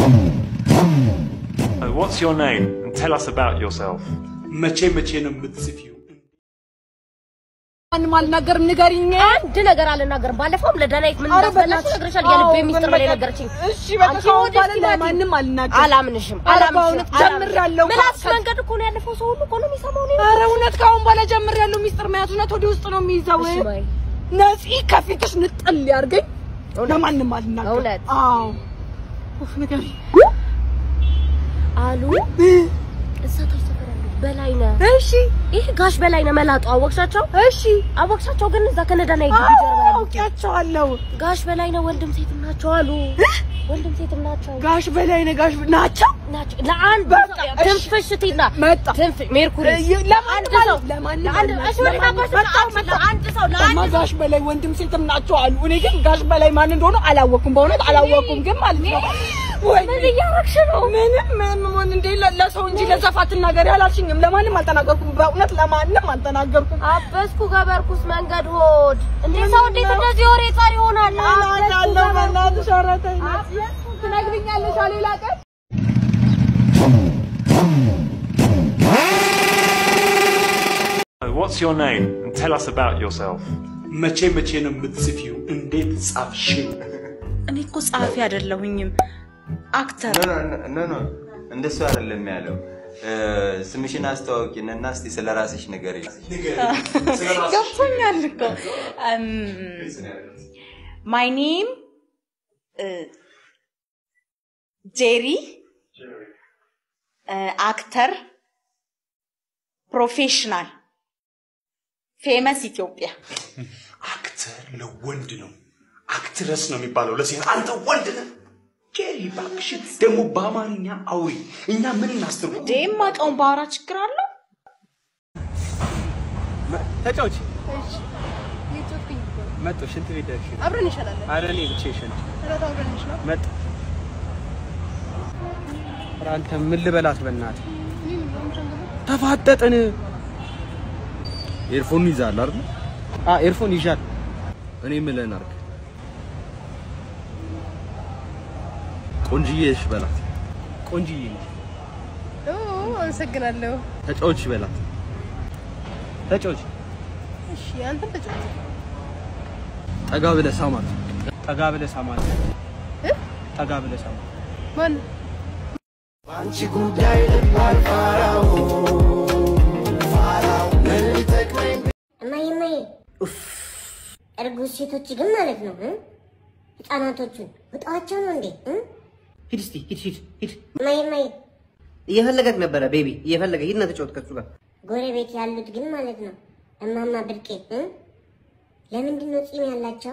Uh, What's your name? And tell us about yourself. መቼ መቼ ነው የምትጽፊው? ማንም አልናገርም፣ ንገሪኝ። አንድ ነገር አልናገርም። ባለፈውም ለዳናይት ምን ኧረ እንዳስበላሽ በእናትሽ። ነግሬሻለሁ። የልቤ ሚስጥር በላይ አዎ፣ ነገረችኝ። እሺ በቃ አንቺ ከአሁን ወደ በኋላ እስኪ ናቲ። ለማንም አልናገርም። አላምንሽም፣ ኧረ አላምንሽም፣ በእውነት ጀምሬያለሁ። ምላስ ከ- መንገድ እኮ ነው ያለፈው። ሰው ሁሉ እኮ ነው የሚሰማው። እኔ ኧረ እውነት ከአሁን በኋላ ጀምሬያለሁ። ሚስጥር መያዝ እውነት ወደ ውስጥ ነው የሚይዘው። እሺ በይ። ነፂ ከፊትሽ ንጥል ያርገኝ። ለማንም አልናገርም። እውነት? አዎ። ኡፍ ንገሪኝ። አሉ እዛ ታች ሰፈር ያሉት በላይነህ እሺ ይህ ጋሽ በላይነህ መላጡ አወቅሻቸው? እሺ አወቅሻቸው? ግን እዛ ከነዳናይት ግቢ ጀርባ ያሉት አውቂያቸዋለሁ። ጋሽ በላይነህ ወንድም ሴትም ናቸው አሉ። ወንድም ሴትም ናቸው ጋሽ በላይ ነህ ጋሽ ናቸው። ናቸው። ለአንድ በቃ ሰው እሺ። ትንፍሽ ቲና መጣ ትንፍሽ ሜርኩሪ እ- ለማንም አንድ አል- ሰው ለማንም ለአንድ አልናገርም። እሺ ወደ ካባሽ መጣሁ፣ ለአንድ ለአንድ ሰው እማ ለአንድ ጋሽ በላይ ወንድም ሴትም ናቸው አሉ። እኔ ግን ጋሽ በላይ ማን እንደሆነ አላወኩም። በእውነት አላወኩም። ግን ማለት ነው ወይ ምን እያረግሽ ነው? ምንም ምን ምን እንዴ ለ- ለሰው እንጂ ለዘፋ አትናገሪ አላልሽኝም። ለማንም አልተናገርኩም። በእውነት ለማንም አልተናገርኩም። አበስኩ ገበርኩስ መንገድ ሆድ እንዴ ሰው እንዴት እንደዚህ ወሬ ጻሪ ይሆናል? አበስኩ አለው ገበርኩ በእናትሽ ኧረ ተይ ነፂ። ትነግሪኛለሽ ሌላ ቀን Uh, What's your name? And tell us about yourself. መቼ መቼ ነው የምትጽፊው? እንዴት ጻፍሽው? እኔ እኮ ጸሐፊ አይደለሁኝም አክተር ኖ ኖ ኖ ኖ እንደሱ አይደለም ያለው። እ፣ ስምሽን አስተዋውቂንና እስቲ ስለ ራስሽ ንገሪኝ። ገብቶኛል እኮ ማይ ኔም ጄሪ አክተር ፕሮፌሽናል ፌመስ ኢትዮጵያ አክተር ለወንድ ነው፣ አክትረስ ነው የሚባለው ለሴት። አንተ ወንድ ነህ። ጄሪ እባክሽ ደግሞ በአማርኛ አውሪ። እኛ ምን እናስተርጉም? እንዴ የማውቀውን ባወራ ችግር አለው? ተጫውቺ መጡ ሽንት ቤት ደርሽ አብረን ይሻላል። አረ እኔ ብቻ ይሸን መጡ ኧረ አንተ ምን ልበላት በእናትህ ተፋጠጥን ኤርፎን ይዛል አይደል? አ ኤርፎን ይዣል እኔ የምልህን አድርግ። ቆንጅዬ እሺ በላት፣ ቆንጅዬ ነሽ አመሰግናለሁ። ተጫዎች በላት። ተጫውቺ እሺ አንተም ተጫወት። ጠጋ ብለህ ሳማት። ጠጋ ብለህ ሳማት ጠጋ ብለህ ሳማት ማን እማዬ እማዬ እርጉዝ ሴቶች ግን ማለት ነው እ? ህፃናቶቹን ውጣዋቸው ነው እንዴ እ? ሂድ እስቲ ሂድ ሂድ ሂድ። እማዬ እማዬ እየፈለገክ ነበረ ቤቢ፣ እየፈለገ ሂድና ተጫወት ከሱ ጋር። ጎረቤት ያሉት ግን ማለት ነው እማማ ብርቄ እ? ለምንድን ነው ፂም ያላቸው?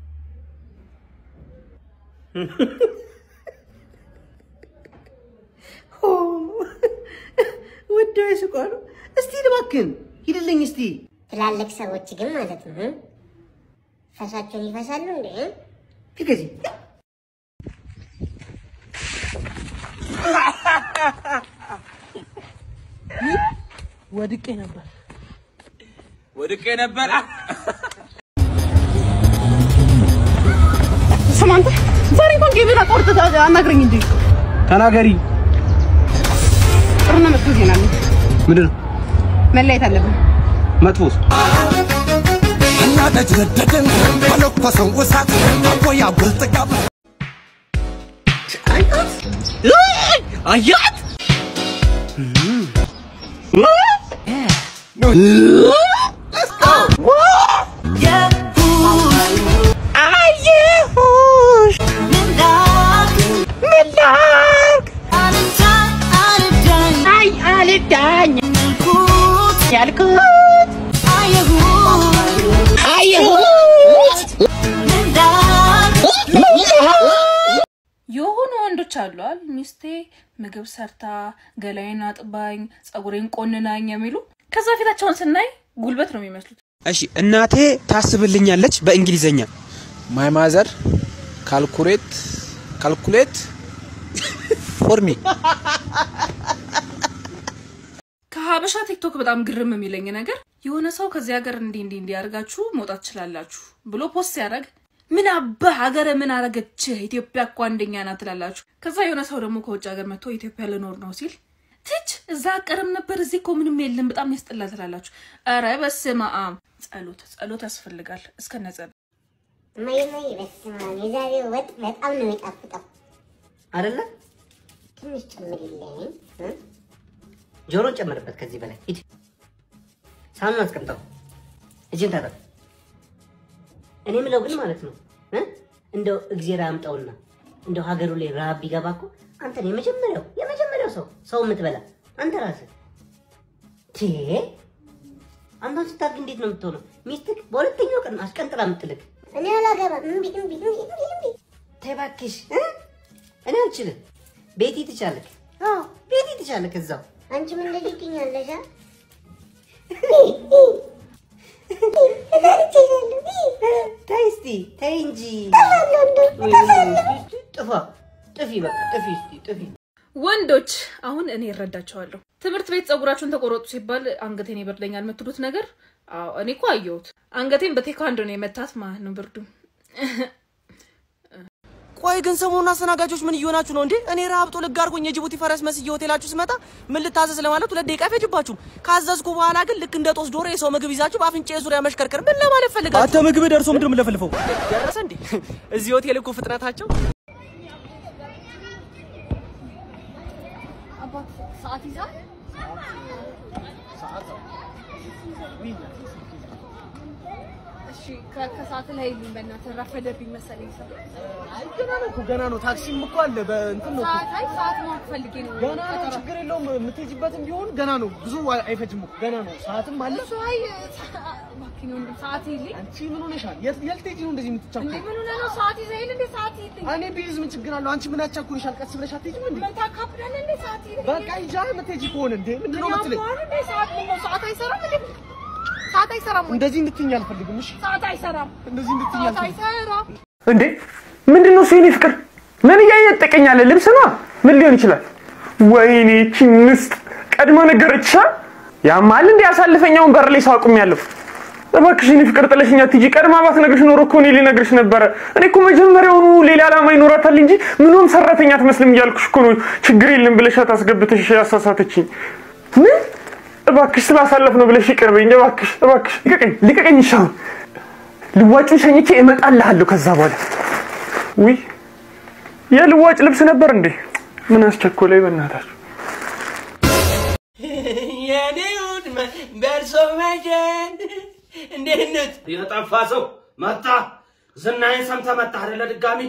ወደው ይስቋሉ። እስቲ እባክህን ሂድልኝ እስቲ። ትላልቅ ሰዎች ግን ማለት ነው እ? ፈሳቸውን ይፈሳሉ እንዴ እ? ሂድ ከዚህ ወድቄ ነበር። ወድቄ ነበር ስማ አንተ ዛሬ እንኳን ጌቤን አቆርጥ አናግረኝ እንዴ ተናገሪ ጥሩና መጥፎ ዜና አለ። ምንድን ነው መለያየት አለብን። መጥፎስ አያት የሆኑ ወንዶች አሏል ሚስቴ ምግብ ሰርታ ገላዬን አጥባኝ ጸጉሬን ቆንናኝ የሚሉ ከዛ ፊታቸውን ስናይ ጉልበት ነው የሚመስሉት። እሺ እናቴ ታስብልኛለች በእንግሊዘኛ ማይ ማዘር ካልኩሌት ካልኩሌት ፎር ሚ ከሀበሻ ቲክቶክ በጣም ግርም የሚለኝ ነገር የሆነ ሰው ከዚህ ሀገር እንዲህ እንዲህ እንዲያደርጋችሁ መውጣት ትችላላችሁ ብሎ ፖስት ሲያደርግ ምን አባህ ሀገር ምን አረገች? ኢትዮጵያ እኮ አንደኛ ናት ትላላችሁ። ከዛ የሆነ ሰው ደግሞ ከውጭ ሀገር መጥቶ ኢትዮጵያ ልኖር ነው ሲል ትች እዛ አቀርም ነበር እዚህ እኮ ምንም የለም በጣም ያስጠላል ትላላችሁ። ኧረ በስመ አብ ጸሎት ጸሎት ያስፈልጋል እስከነ ጸሎት እማዬ እማዬ፣ በስመ አብ የዛሬው ወጥ በጣም ነው የሚጣፍጠው። አይደለ? ትንሽ ጨምሪልኝ እ? ጆሮ ጨምርበት ከዚህ በላይ ሂድ። ሳህኑን አስቀምጠው። እጅን ታጠብ። እኔ ምለው ግን ማለት ነው እ? እንደው እግዜር አምጣውና እንደው ሀገሩ ላይ ረሃብ ቢገባ እኮ አንተን የመጀመሪያው የመጀመሪያው ሰው ሰው የምትበላ አንተ ራስህ ቴ አንተን ስታድግ እንዴት ነው የምትሆነው? ሚስትህ በሁለተኛው ቀን አስቀንጥላ የምትልክ እኔ አላገባም። እምቢ እምቢ እምቢ እምቢ እምቢ። ተይ እባክሽ እ? እኔ አልችልም። ቤቲ ትቻለክ። አዎ ቤቲ ትቻለክ እዛው አንቺም እንደዚህ ትኛለሽ አ? ተይ እስቲ ተይ እንጂ ጥፋ ጥፊ በቃ ጥፊ እስቲ ጥፊ ወንዶች አሁን እኔ እረዳቸዋለሁ። ትምህርት ቤት ፀጉራችሁን ተቆረጡ ሲባል አንገቴን ይበርደኛል የምትሉት ነገር አዎ፣ እኔ እኮ አየሁት። አንገቴን በቴኳንዶ ነው የመታት ማለት ነው ብርዱ። ቆይ ግን ሰሞኑን አስተናጋጆች ምን እየሆናችሁ ነው እንዴ? እኔ ረሀብ ጦ ልግ አድርጎኝ የጅቡቲ ፈረስ መስዬ ሆቴላችሁ ስመጣ ምን ልታዘዝ ለማለት ሁለት ደቂቃ አይፈጅባችሁም። ካዘዝኩ በኋላ ግን ልክ እንደ ጦስ ዶሮ የሰው ምግብ ይዛችሁ በአፍንጫ ዙሪያ መሽከርከር ምን ለማለት ፈልጋችሁ? አንተ ምግብ ደርሶ ምንድን ነው የምለፈልፈው? ደረሰ እንዴ? እዚህ ሆቴል እኮ ፍጥነታቸው ሰዓት ይዛል እሺ ከ- ከሰዓት ላይ ይሉኝ በእናትህ ረፈደብኝ መሰለኝ ሰው ገና ነው እኮ ገና ነው። ታክሲም እኮ አለ በእንትን ነው እኮ። ሰዓት አይ ሰዓት ማወቅ ፈልጌ ነው ገና ነው፣ ችግር የለውም። የምትሄጂበትም ቢሆን ገና ነው፣ ብዙ አይ- አይፈጅም እኮ ገና ነው። ሰዓትም አለ። እሱ አይ እባክህ ወንድም ሰዓት ይልኝ አንቺ ምን ሆነሻል? የት የት ልትሄጂ ነው እንደዚህ እንዴ የምትቻኮው? ምን ሆነህ ነው ሰዓት ይዘህ የለ እንዴ ሰዓት ይልኝ እኔ ቢይዝ ምን ችግር አለው? አንቺ ምን ያቻኩልሻል? ቀስ ብለሽ አትሄጂም እንዴ? ምን ታካብዳለህ እንዴ ሰዓት ይልኝ በቃ ሂጂ የምትሄጂ ከሆነ እንዴ ምንድን ነው የምትለኝ? ያማል እንዴ ሰዓት ምን ነው ሰዓት አይሰራም እንዴ ሰዓት አይሰራም ወይ እንደዚህ እንድትይኝ አልፈልግም። እሺ ሰዓት አይሰራም እንደዚህ እንድትይኝ ሰዓት አልፈልግም። አይሰራም እንዴ ምንድን ነው እሱ የኔ ፍቅር? ምን እያየጠቀኛለ? ልብስ ነዋ። ምን ሊሆን ይችላል? ወይኔ ይህቺ ምስጥ ቀድማ ነገረችሻ። ያማል እንዴ አሳልፈኛውን በር ላይ ሰው አቁሜያለሁ። እባክሽ የኔ ፍቅር ጥለሽኛ ትጂ። ቀድማ ባትነግርሽ ኖሮ እኮ እኔ ልነግርሽ ነበረ። እኔ እኮ መጀመሪያውኑ ሌላ ዓላማ ይኖራታል እንጂ ምንም ሰራተኛ አትመስልም እያልኩሽ እኮ ነው። ችግር የለም ብለሻት አስገብተሽ ያሳሳተችኝ። ምን እባክሽ ስላሳለፍ ነው ብለሽ ይቅር በይኝ እባክሽ፣ እባክሽ ልቀቀኝ፣ ልቀቀኝ። ይሻው ልዋጩን ሸኝቼ እመጣልሃለሁ ከዛ በኋላ ውይ የልዋጭ ልብስ ነበር እንዴ? ምን አስቸኮለኝ በእናታችሁ። የኔ ውድ በእርሶ መጀን እንዴት ነት? የጠፋ ሰው መጣ። ዝናዬን ሰምተህ መጣህ አይደለ? ድጋሚ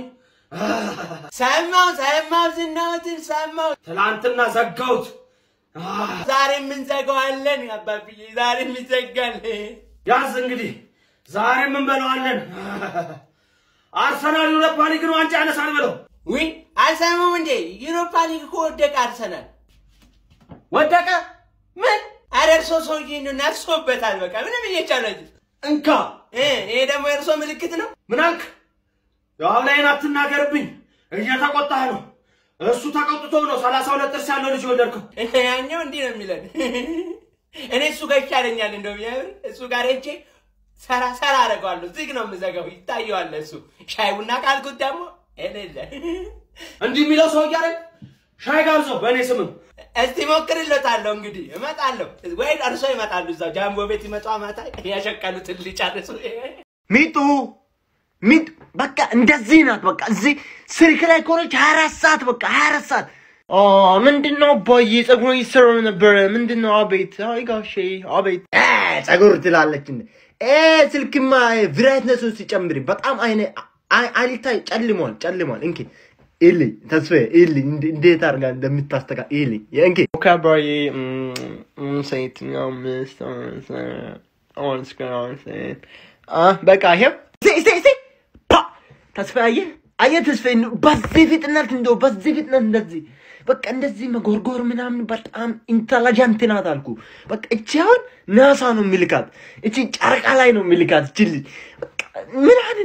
ሰማው ሰማው ዝናዎትን ሰማው። ትላንትና ዘጋሁት። ዛሬ የምንዘጋዋለን አባብዬ፣ ዛሬ እንዘጋለን። ያዝ እንግዲህ ዛሬ እንበለዋለን። አርሰናል ዩሮፓ ሊግን ዋንጫ ያነሳል ብለው ውይ አልሰሙም እንዴ? ዩሮፓ ሊግ እኮ ወደቀ። አርሰናል ወደቀ። ምን? ኧረ እርሶ ሰውዬ ነው ነፍሶበታል። በቃ ምንም እየቻለች እንካ። ይሄ ደግሞ የእርሶ ምልክት ነው። ምን አልክ? ያው ላይን አትናገርብኝ። እየተቆጣህ ነው። እሱ ተቆጥቶ ነው ሰላሳ ሁለት ጥርስ ያለው ልጅ የወለድከው። ያኛው እንዲህ ነው የሚለን። እኔ እሱ ጋር ይሻለኛል። እንደው የምር እሱ ጋር ሄጄ ሰራ ሰራ አደርገዋለሁ። ዝግ ነው የምዘጋው። ይታየዋል እሱ። ሻይ ቡና ካልኩት ደግሞ እልል እንዲህ የሚለው ሰው እያለ ሻይ ጋብዘው በእኔ ስምም እስቲ ሞክርለታለሁ። እንግዲህ እመጣለሁ ወይ እርሶ ይመጣሉ። እዛው ጃምቦ ቤት ይመጣ ማታ ያሸቀሉትን ሊጨርሱ ሚጡ ሚጡ በቃ እንደዚህ ናት። በቃ እዚህ ስልክ ላይ ከሆነች ሀያ አራት ሰዓት በቃ ሀያ አራት ሰዓት ኦ ምንድን ነው አባዬ ጸጉር ይሰሩ ነበረ። ምንድን ነው አቤት፣ አይ ጋሼ አቤት። እ ጸጉር ትላለች እንደ እ ስልክማ ብራይትነሱን ሲጨምሪ በጣም አይነ አይ- አይልታ ጨልሟል ጨልሟል። እንኪ ኢልኝ ተስፋዬ ኢልኝ እንደ- እንዴት አድርጋ እንደምታስተካ ኢልኝ እንኪ ኦኬ አባዬ ሴት አምስት አምስት በቃ ይሄው እስቲ እስቲ እስቲ ፓ ተስፋዬ አየህ አየህ ተስፋዬ እንደው በዚህ ፍጥነት እንደው በዚህ ፍጥነት እንደዚህ በቃ እንደዚህ መጎርጎር ምናምን በጣም ኢንተለጀንት ናት አልኩ። በቃ እቺ አሁን ናሳ ነው የሚልካት፣ እቺ ጨረቃ ላይ ነው የሚልካት። እቺ ልጅ በቃ ምን አይነት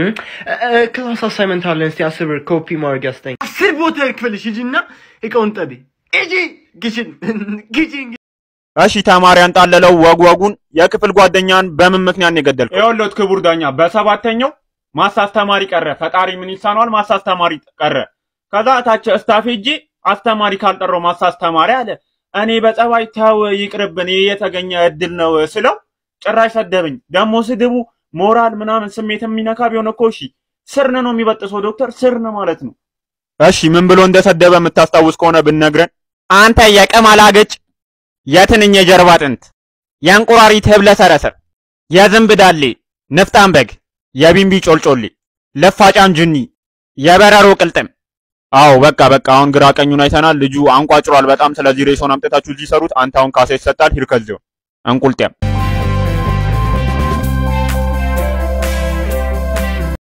ክላስ አሳይመንት አለን። እስቲ አስር ብር ኮፒ ማድረግ ያስጠኝ። አስር ቦታ ክፍልሽ ሂጂና እቃውን ጠቢ። ሂጂ ግሽን ግሽን እሺ ተማሪ አንጣለለው ወግ ወጉን የክፍል ጓደኛን በምን ምክንያት ነው የገደልከው? ይኸውልዎት ክቡር ዳኛ፣ በሰባተኛው ማስ አስተማሪ ቀረ። ፈጣሪ ምን ይሳነዋል? ማስ አስተማሪ ቀረ። ከዛ ታች ስታፍ ሄጄ አስተማሪ ካልጠራው ማስ አስተማሪ አለ። እኔ በጸባይ ተው ይቅርብን፣ ይሄ የተገኘ እድል ነው ስለው ጭራሽ ሰደበኝ። ደግሞ ስድቡ ሞራል ምናምን ስሜት የሚነካ ቢሆን እኮ እሺ፣ ስርን ነው የሚበጥሰው ዶክተር፣ ስርን ማለት ነው። እሺ ምን ብሎ እንደሰደበ የምታስታውስ ከሆነ ብነግረን። አንተ የቀማላገጭ የትንኝ የጀርባ አጥንት የእንቁራሪት ህብለ ሰረሰር የዝንብ ዳሌ ንፍጣም በግ የቢምቢ ጮልጮሌ ለፋጫን ጅኒ የበረሮ ቅልጥም። አዎ በቃ በቃ አሁን ግራ ቀኙን አይተናል። ልጁ አንቋጭሯል በጣም። ስለዚህ ሬሶን አምጥታችሁ እዚህ ሰሩት። አንተ አሁን ካሳ ይሰጣል። ሂድ ከዚያው እንቁልጤም